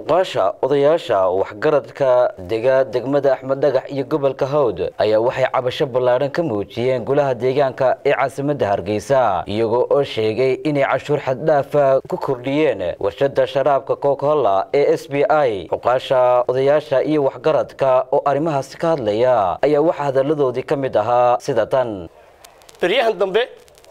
cuqaasha odayaasha waxgaradka dega degmada axmed dhagax iyo gobolka hawd ayaa waxay cabasho ballaadhan ka muujiyeen golaha deegaanka ee caasimadda hargeysa iyagoo oo sheegay inay cashuur xaddhaafa ku kordhiyeen warshada sharaabka cocahola ee s b i cuqaasha odayaasha iyo waxgaradka oo arrimahaasi ka hadlaya ayaa waxaa hadalladoodii ka mid ahaa sida tan beryahan dambe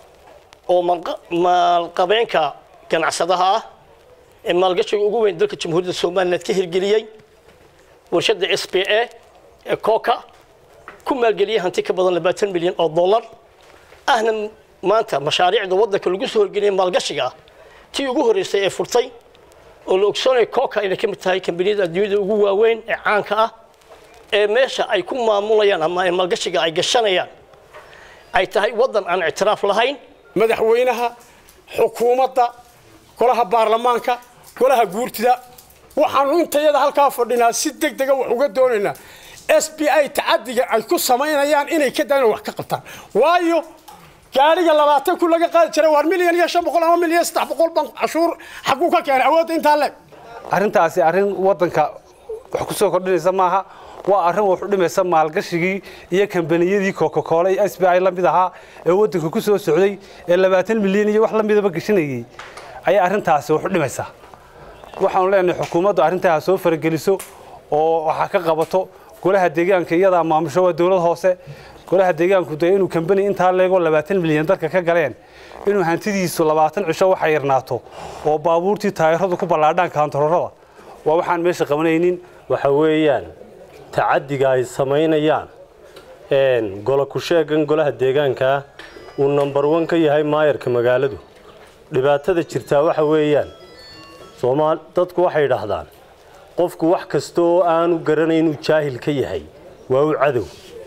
oo maalqabeenka ganacsadaha ah ee maalgashiga ugu weyn dalka jamhuuriyadda somaliland ka hirgeliyey warshadda s b a ee coca ku maalgeliyey hanti ka badan labaatan milyan oo dollar ahna maanta mashaariicda waddanka lagu soo horgeliyay maalgashiga ah tii ugu horreysay ee furtay oo la ogsoonaya coca inay ka mid tahay kambaniyada adduunyada ugu waaweyn ee caanka ah ee meesha ay ku maamulayaan ama ee maalgashiga ay gashanayaan ay tahay waddan aan ictiraaf lahayn madaxweynaha xukuumadda golaha baarlamaanka golaha guurtida waxaanu intayada halkaa fadhinaa si deg dega wax uga doonaynaa s b i tacadiga ay ku samaynayaan inay ka daan wax ka qabtaan waayo gaariga labaatan kun laga qaadi jiray waar milyan iyo shan boqol ama milyan saddex boqol ban cashuur xaguu ka keenay awoodda intaa leeg arrintaasi arrin waddanka wax ku soo kordhinaysa maaha waa arrin wax u dhimaysa maalgashigii iyo kambaniyadii cocacola iyo s b i la mid ahaa ee waddanka ku soo socday ee labaatan milyan iyo wax la midaba gashanayay ayay arrintaasi wax u dhimaysaa waxaanu leenahay xukuumaddu arrintaa ha soo farageliso oo waxaa ka qabato golaha deegaanka iyadaa maamusho waa dowlad hoose golaha deegaanku dee inuu kambani intaa leegoo labaatan milyan dalka ka galeen inuu hantidiisu labaatan cisho waxa yarnaato oo baabuurtii taayiradu ku ballaadhaan kaantaroorada waa waxaan meesha qabanaynin waxa weeyaan tacadiga ay samaynayaan golo ku-sheegan golaha deegaankaa uu number one ka yahay maayarka magaaladu dhibaatada jirtaa waxa weeyaan soomaal dadku waxay idhaahdaan qofku wax kasta oo aanu garanayn inuu jaahil ka yahay waa u cadow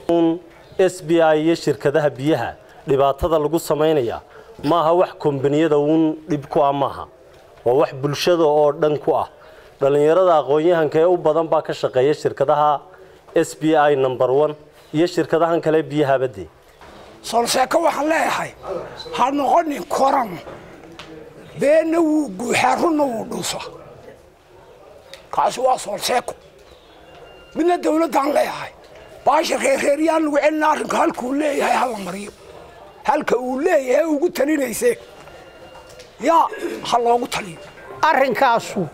s b i iyo shirkadaha biyaha dhibaatada lagu samaynaya maaha wax kombaniyada uun dhib ku ah maaha waa wax bulshada oo dhan ku ah dhallinyarada aqoon-yahanka ee u badan baa ka shaqeeya shirkadaha s b i number one iyo shirkadahan kale biyahabadee solseeko waxaan leeyahay ha noqonin koran beenna wuu guuxaa runna wuu dhuusa kaasi waa solseeko midna dawladdaan leeyahay baashirkay reeryaan lagu celina arrinka halkuu leeyahay hala mariyo halka uu leeyahay ugu talinayse yaa ha loogu taliyo arrinkaasu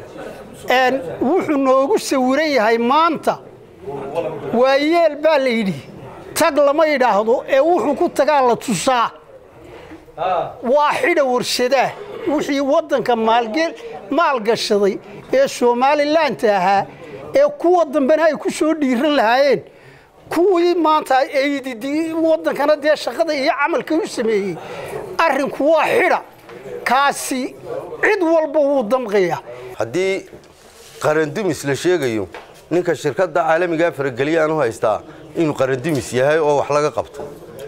wuxuu noogu sawiran yahay maanta waa yeel baa la yidhi tag lama yidhaahdo ee wuxuu ku tagaa la tusaa waa xidha warshadaa wixii waddanka maalgashaday ee somalilaanta ahaa ee kuwa dambena ay ku soo dhiiran lahaayeen kuwii maanta waddankana dee shaqada iyo camalka u sameeyey arrinku waa xidha kaasi cid walba wuu damqaya haddii qarandumis la sheegayo ninka shirkadda caalamigaa farageliyaanu haystaa inuu qarandumis yahay oo wax laga qabto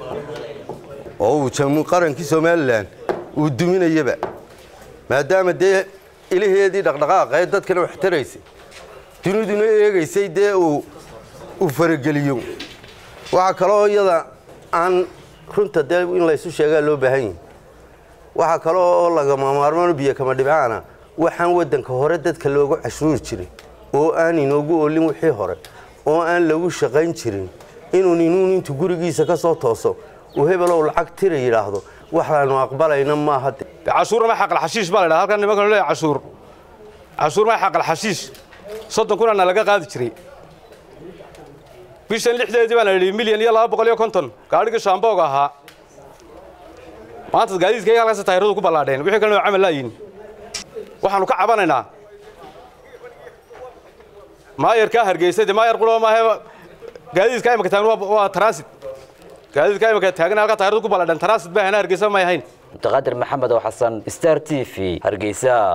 oo uu qarankii somalilan uu duminayaba maadaama dee ilaheedii dhaqdhaqaaqee dadkana wax taraysay duniduna eegaysay dee uu farageliyo waxaa kaloo iyada aan runta dee in laysu sheegaa loo baahan yahi waxaa kaloo oo lagama maarmaano biyo kama dhibcaana waxaan waddanka hore dadka loogu cashuuri jiray oo aan inoogu oolin wixii hore oo aan lagu shaqayn jirin inuu ninuun intuu gurigiisa ka soo tooso uu hebelow lacag tira yidhaahdo waxaanu aqbalayna maaha cashuur ma xaqal xashiish baa la yidhaha halkan nimanka leeyahay cashuur cashuur ma xaqal xashiish soddon kunana laga qaadi jiray bishan lixdeedii baan idhi milyan iyo laba boqol iyo konton gaadhigii shaambooga ahaa maanta gaadiidkayga halkaas taayiradu ku ballaadheen wixii kalena waa camal laayiin waxaanu ka cabanaynaa maayarkaa hargeysa dee maayar quloo maahe gaadiidka imika taagan waa transit gaadiidka imika taagan halkaa taayiradu ku ballaadheen transit baa hana hargeysa may ahayn mutaqaadir maxamed oo xasan star t v hargeysa